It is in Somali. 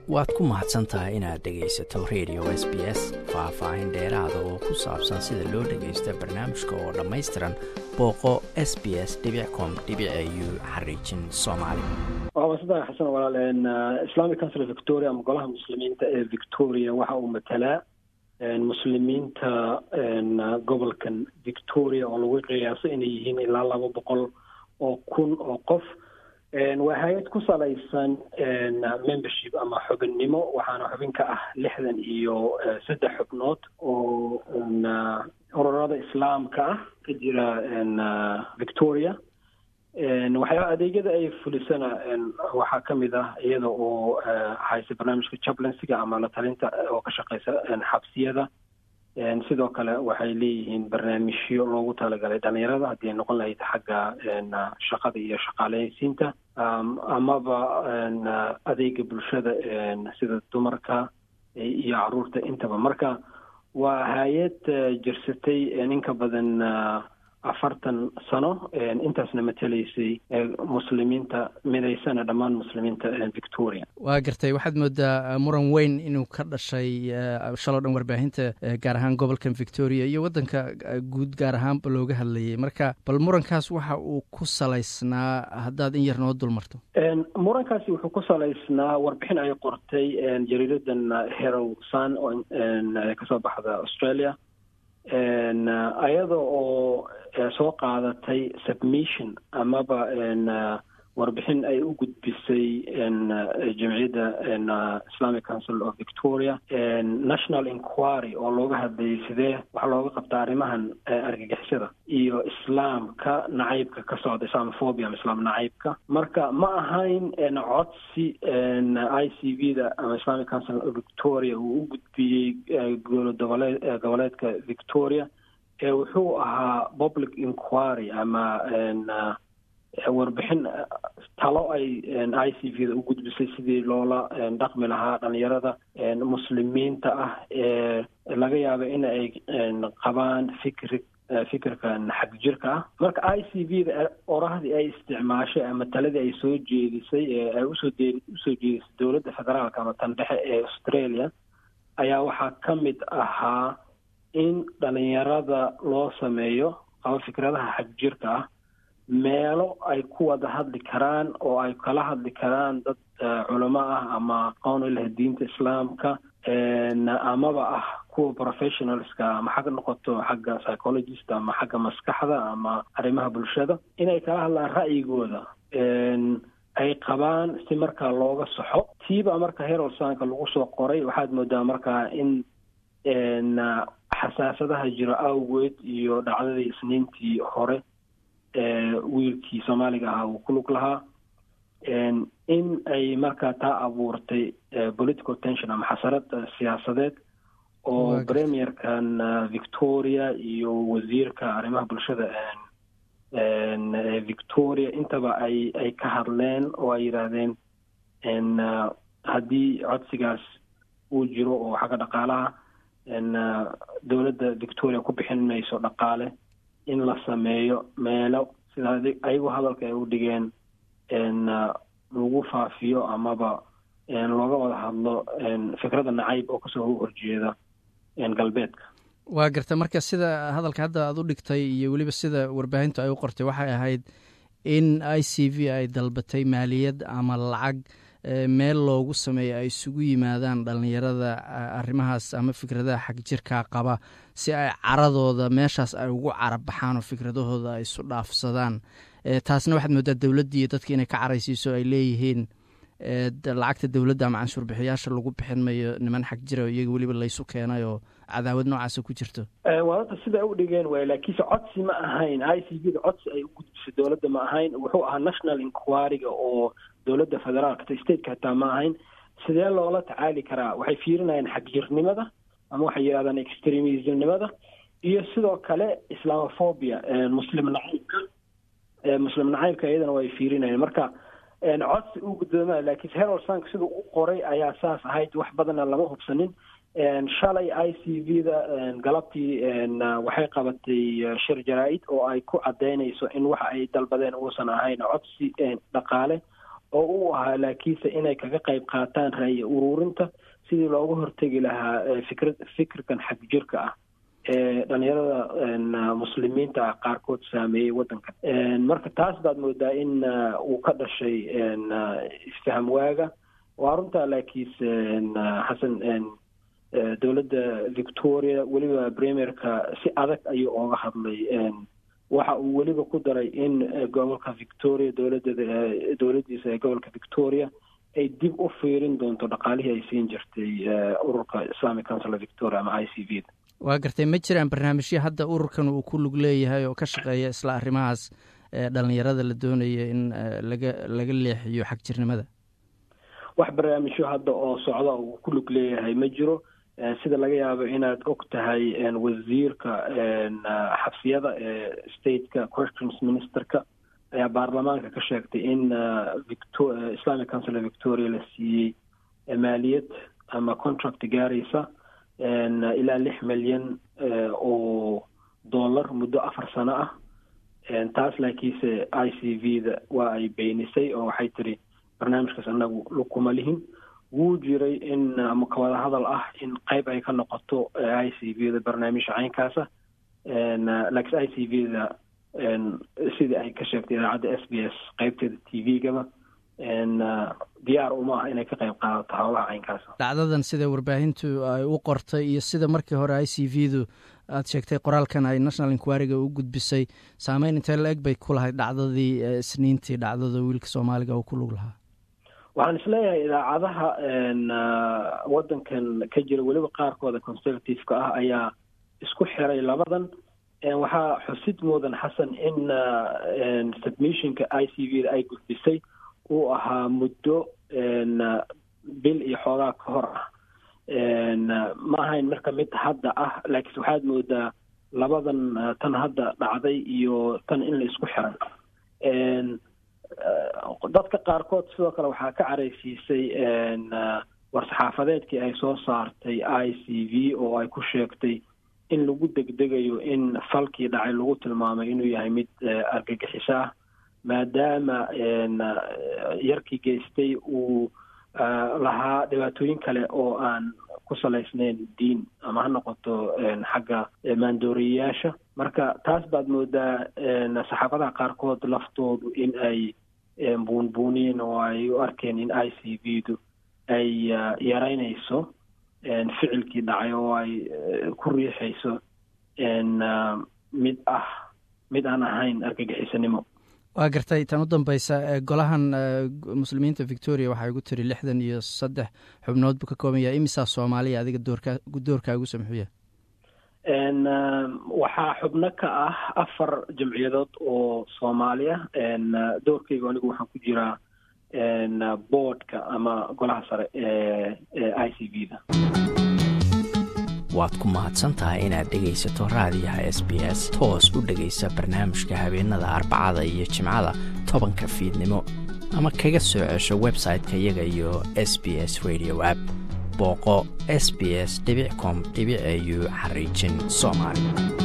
waad ku mahadsan tahay inaad dhegaysato radio s b s faah-faahin dheeraada oo ku saabsan sida loo dhagaysta barnaamijka oo dhammaystiran booqo s b s com u xariijin soomaali waa saddex xasan walaal islamic council victoria ama golaha muslimiinta ee victoria waxa uu matalaa muslimiinta gobolkan victoria oo lagu qiyaaso inay yihiin ilaa laba boqol oo kun oo qof waa hay-ad ku salaysan membership ama xubinnimo waxaana xubin ka ah lixdan iyo saddex xubnood oo ururada islaamka ah ka jira victoria waxyaaba adeegyada ay fulisana waxaa ka mid ah iyada oo haysa barnaamijka chaplainsiga ama la talinta oo ka shaqeysa xabsiyada sidoo kale waxay leeyihiin barnaamijyo loogu talagalay dhalinyarada haddii ay noqon lahayd xagga shaqada iyo shaqaaleysiinta amaba adeega bulshada sida dumarka iyo caruurta intaba marka waa hay-ad jirsatay in ka badan afartan sano intaasna matelaysay muslimiinta midaysana dhammaan muslimiinta victoria waa gartay waxaad moodaa muran weyn inuu ka dhashay shaloo dhan warbaahinta gaar ahaan gobolkan victoria iyo waddanka guud gaar ahaanba looga hadlayay marka bal murankaas waxa uu ku salaysnaa haddaad in yar noo dul marto murankaasi wuxuu ku salaysnaa warbixin ay qortay jariiradan herow sun oo kasoo baxda australia ayada oo soo qaadatay submission amaba warbixin ay u gudbisay jamciyadda islamic council of victoria national inquiry oo looga hadlayay sidee waxaa looga qabtaa arrimahan argagixisada iyo islaamka nacaybka ka socda islamophobia ama islaam nacaybka marka ma ahayn codsi i c v da ama islamic council of victoria uu u gudbiyey gobolee goboleedka victoria ee wuxuu ahaa public inquiry ama warbixin talo ay i c v da u gudbisay sidii loola dhaqmi lahaa dhalinyarada muslimiinta ah ee laga yaaba in ay qabaan fikri fikirkan xag jirka ah marka i c v da orahdii ay isticmaashay ama taladii ay soo jeedisay ee ay usoo dee usoo jeedisay dowladda federaalka ama tan dhexe ee australia ayaa waxaa ka mid ahaa in dhalinyarada loo sameeyo qaba fikradaha xag jirka ah meelo ay ku wada hadli karaan oo ay kala hadli karaan dad culamo ah ama aqoon u leh diinta islaamka amaba ah kuwa professionalska ama xag noqoto xagga psychologist ama xagga maskaxda ama arrimaha bulshada inay kala hadlaan ra'yigooda ay qabaan si markaa looga soxo tiiba marka herolsanka lagu soo qoray waxaad moodaa markaa in xasaasadaha jiro awgeed iyo dhacdadii isniintii hore wiilkii soomaaliga ahaa uu ku lug lahaa in ay markaa taa abuurtay political tension ama xasarad siyaasadeed oo premierkan victoria iyo wasiirka arrimaha bulshada victoria intaba ay ay ka hadleen oo ay yidhaahdeen haddii codsigaas uu jiro oo xagga dhaqaalaha dowladda victoria ku bixin mayso dhaqaale in la sameeyo meelo sida ayagu hadalka ay u dhigeen lagu faafiyo amaba looga wada hadlo fikradda nacayb oo kasoo horjeeda galbeedka waa garta marka sida hadalka hadda aad u dhigtay iyo weliba sida warbaahintu ay u qortay waxay ahayd in i c v ay dalbatay maaliyad ama lacag meel loogu sameeyo ay isugu yimaadaan dhalinyarada arrimahaas ama fikradaha xag jirkaa qaba si ay caradooda meeshaas ay ugu carabaxaan oo fikradahooda ay isu dhaafsadaan taasna waxaad moodaa dowladdii iyo dadka inay ka caraysiiso ay leeyihiin lacagta dowladda ama canshuur bixiyaasha lagu bixin mayo niman xag jira iyaga weliba laysu keenay oo cadaawad noocaasa ku jirto waadada sida u dhigeen waay laakiinse codsi ma ahayn i c v da codsi ay u gudbisay dowladda ma ahayn wuxuu ahaa national inquiryga oo dowladda federaalka stateka hataa ma ahayn sidee loola tacaali karaa waxay fiirinayaan xagjirnimada ama waxay yidhahdaan extremismnimada iyo sidoo kale islamophobia muslim nacaybka muslim nacaybka iyadana way fiirinayaan marka codsi u guddooma laakiinse herald sank sida u qoray ayaa saas ahayd wax badanna lama hubsanin shalay i c v da galabtii waxay qabatay shir jaraa-id oo ay ku cadaynayso in waxa ay dalbadeen uusan ahayn codsi dhaqaale oo u ahaa laakiinse inay kaga qayb qaataan ra'yi ururinta sidii looga hortegi lahaa fikra fikirkan xag jirka ah ee dhalinyarada muslimiinta ah qaarkood saameeyey waddankan marka taas baad moodaa in uu ka dhashay isfaham waaga waa runtaa laakiinse xasan dowladda victoria weliba premierka si adag ayuu ooga hadlay waxa uu weliba ku daray in gobolka victoria dowladda dowladdiisa ee gobolka victoria ay dib u fiirin doonto dhaqaalihii ay siin jirtay ururka islamic council of victoria ama i c v da waa gartay ma jiraan barnaamijyo hadda ururkan uu ku lug leeyahay oo ka shaqeeya isla arrimahaas dhalinyarada la doonaya in laga laga leexiyo xagjirnimada wax barnaamijyo hadda oo socda uu ku lug leeyahay ma jiro sida laga yaabo inaad og tahay wasiirka xabsiyada ee stateka corrections ministerka ayaa baarlamaanka ka sheegtay in islamic council of victoria la siiyey maaliyad ama contract gaaraysa ilaa lix milyan oo dollar muddo afar sano ah taas laakiinse i c v da waa ay beenisay oo waxay tiri barnaamijkaas anagu lukuma lihin wuu jiray in ama kawada hadal ah in qayb ay ka noqoto i c v da barnaamijka caynkaasa laakiin i c v da sidii ay ka sheegtay idaacadda s b s qaybteeda t v-gaba diyaar uma ah inay ka qayb qaadato howlaha caynkaasa dhacdadan sida warbaahintu ay u qortay iyo sida markii hore i c v du aad sheegtay qoraalkan ay national inquiryga u gudbisay saameyn intee la eg bay ku lahayd dhacdadii isniintii dhacdada wiilka soomaaliga uu ku lug lahaa waxaan isleeyahay idaacadaha waddankan ka jira weliba qaarkooda conservative-ka ah ayaa isku xiray labadan waxaa xusid mudan xasan in submissionka i c v da ay gudbisay uu ahaa muddo bil iyo xoogaa ka hor ah ma ahayn marka mid hadda ah laakiinse waxaad moodaa labadan tan hadda dhacday iyo tan in la isku xiray dadka qaarkood sidoo kale waxaa ka caraysiisay war-saxaafadeedkii ay soo saartay i c v oo ay ku sheegtay in lagu degdegayo in falkii dhacay lagu tilmaamay inuu yahay mid argagixiso ah maadaama yarkii geystay uu lahaa dhibaatooyin kale oo aan ku salaysnayn diin ama ha noqoto xagga maandooriyayaasha marka taas baad moodaa saxaafadaha qaarkood laftoodu in ay buunbuuniyeen oo ay u arkeen in i c v du ay yaraynayso ficilkii dhacay oo ay ku riixayso mid ah mid aan ahayn argagixisanimo waa gartay tan u dambeysa golahan muslimiinta victoria waxaa igu tiri lixdan iyo saddex xubnood buu ka kooban yahay imisaa soomaaliya adiga doorka doorkaagu samxuya waxaa xubno ka ah afar jamciyadood oo soomaaliya doorkayga anigu waxaan ku jiraa boardka ama golaha sare ee i c v da waad ku mahadsantahay inaad dhegaysato raadiyaha s b s toos u dhegaysa barnaamijka habeenada arbacada iyo jimcada tobanka fiidnimo ama kaga soo cesho website-ka iyaga iyo s b s radio app booqo s b s com au xariijin soomaali